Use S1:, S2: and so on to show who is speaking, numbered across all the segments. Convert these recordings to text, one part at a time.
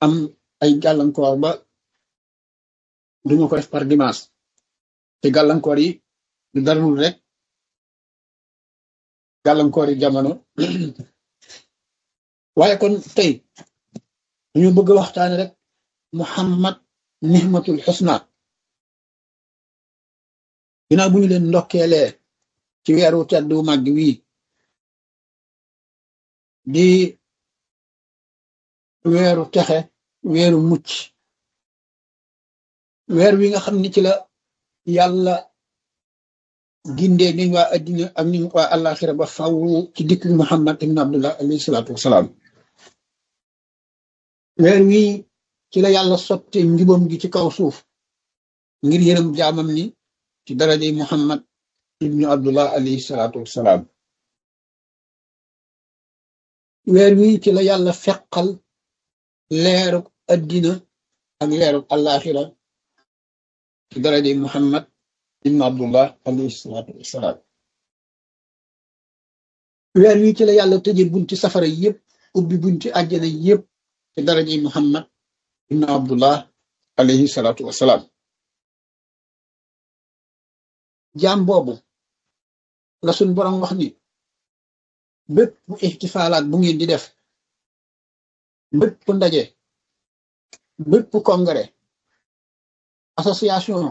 S1: am ay gàllankoor ba duma ko def par dimanche te gàllankoor yi du darul rek gàllankoor yi jamono waaye kon tey ñu bëgg a waxtaane rek muhammad nihmatul xusna ginnaaw bu ñu leen ndokkeelee ci weeru tedd wu màgg wii di weeru texe weeru mucc weer wi nga xam ni ci la yàlla gindee niñ waa addina ak niñ waa àllaaxira ba faw ci dikk muhammad ibn abdullah alayhi salaatu wasalaam weer wi ci la yàlla sotte njubam gi ci kaw suuf ngir yërëm jaamam ni ci darajey muhammad ibnu abdullah alayhi salaatu wasalaam weer wi ci la yàlla feqal leeruk addina ak leeruk àllaaxira ci darajey muhammad ibnu abdullah alayhi salaatu wasalaam weer wi ci la yàlla tëje bunti safara yépp ubbi bunti àjjana yépp ci darajey muhammad ibnu abdullah alayhi salaatu wasalaam jaam boobu la suñ boroom wax ni bépp ixtifaalaat bu ngeen di def bépp ndaje bépp congrès association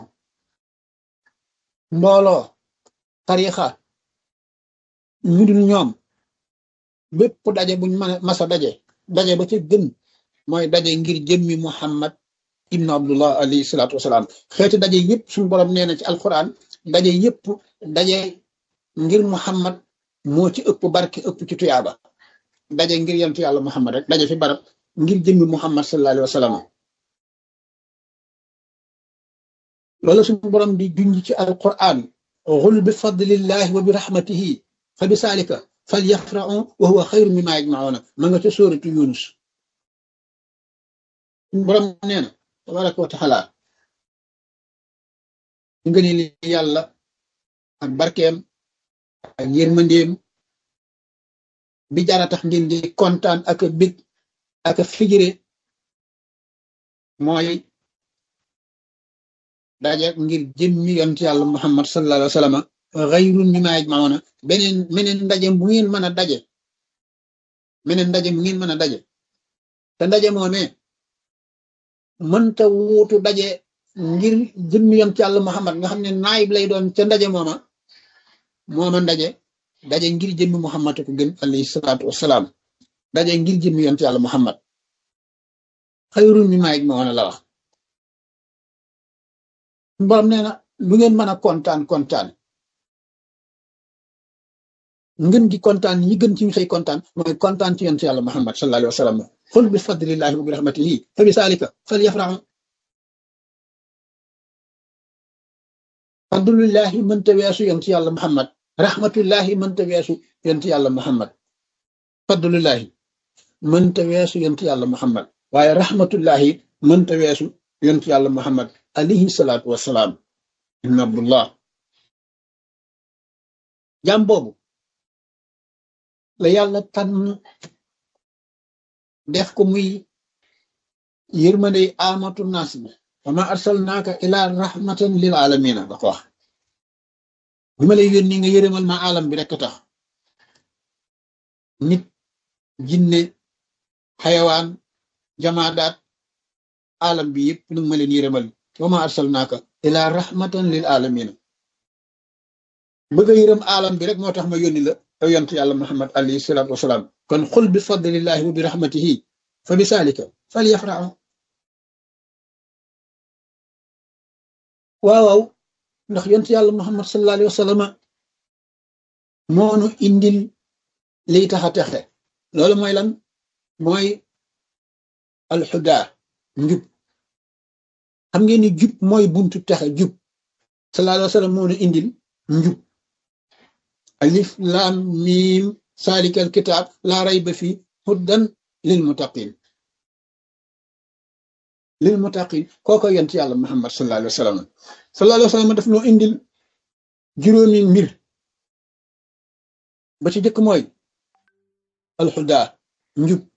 S1: mbooloo tarixa ñu dul ñoom bépp daje buñ mën a masa daje daje ba ca gën mooy daje ngir jëmmi muhammad ibnu abdullah alayhi salaatu wasalaam xeeti daje yépp suñu borom nee na ci alquran daje yépp daje ngir muhammad moo ci ëpp barke ëpp ci tuyaaba daje ngir yentu yàlla muhammad rek daje fi barab ngir jëmmi muhammad sallallahu alayhi wa sallam loolu suñu borom di junj ci alquran xul bi fadlillahi wa bi rahmatihi fa bi saalika fal yafrahu wa huwa xayru mimma yajmauna ma nga ca sóoratu yunus suñu borom nee na tabaraka wa taala nga ni li yàlla ak barkeem ak yërmandeem bi jara tax ngeen di kontaan ak a bég ak a figire mooy daje ngir jëmmi yont yàlla muhammad sallallahu alayhi wa sallam xayrun mimma yajmauna beneen meneen ndaje bu ngeen mën a daje meneen ndaje bu ngeen mën a daje te ndaje moomee mënta wuutu daje ngir jëmmi yont yàlla muhammad nga xam ne naayib lay doon ca ndaje mooma mooma ndaje daje ngir jëmmi muhammad ko gën alayhi salaatu wasalaam daje ngir jëmmi yont yàlla muhammad xayrun mimma yajmauna la wax borom nee na lu ngeen mën a kontaan kontaan ngeen gi kontaan yi gën ci ñu xëy kontaan mooy kontaan ci yonent yàlla muhammad sallallahu alayhi wa sallam xul bi fadlillahi wa bi rahmatihi fa bi saalika fal yafrahu fadlullahi mënta weesu yonent yàlla muhammad rahmatullahi mënta weesu yonent yàlla muhammad fadlullahi mënta weesu yonent yàlla muhammad waaye rahmatullahi mënta weesu yonent yàlla muhammad alayhi salaatu wasalaam ibn abdullah jàm boobu la yàlla tànn def ko muy yërmandey amatu naas bi wa ma arsalnaaka ila rahmatan lil alamina da ko wax bi ma lay yónni nga yërëmal ma alam bi rekk tax nit jinne xayawaan jamaadaat alam bi yëpp nu ma leen yërëmal wa ma arsalnaaka ila rahmatan lil alamina bëgg a yërëm alam bi rek moo tax ma yónni la yow yont yàlla muhammad alayhi salaatu wasalaam kon xul bi fadlillahi wa bi rahmatihi fa bi saalika fal yafrahu waaw waaw ndax yont yàlla muhammad sallallahu alayhi wa sallam moonu indil liy tax a texe loolu mooy lan mooy alxuda njub xam ngeen ni jub mooy buntu texe jub sallallahu alayhi wa sallam moonu indil njub alif laam miim saalikal kitaab laa rayba fi huddan lil muttaqin lil muttaqin kooko yent yàlla muhammad sallallahu alayhi wa sallam sallallahu alayhi wa sallam daf noo indil juróomi mbir ba ci jëkk mooy alxuda njub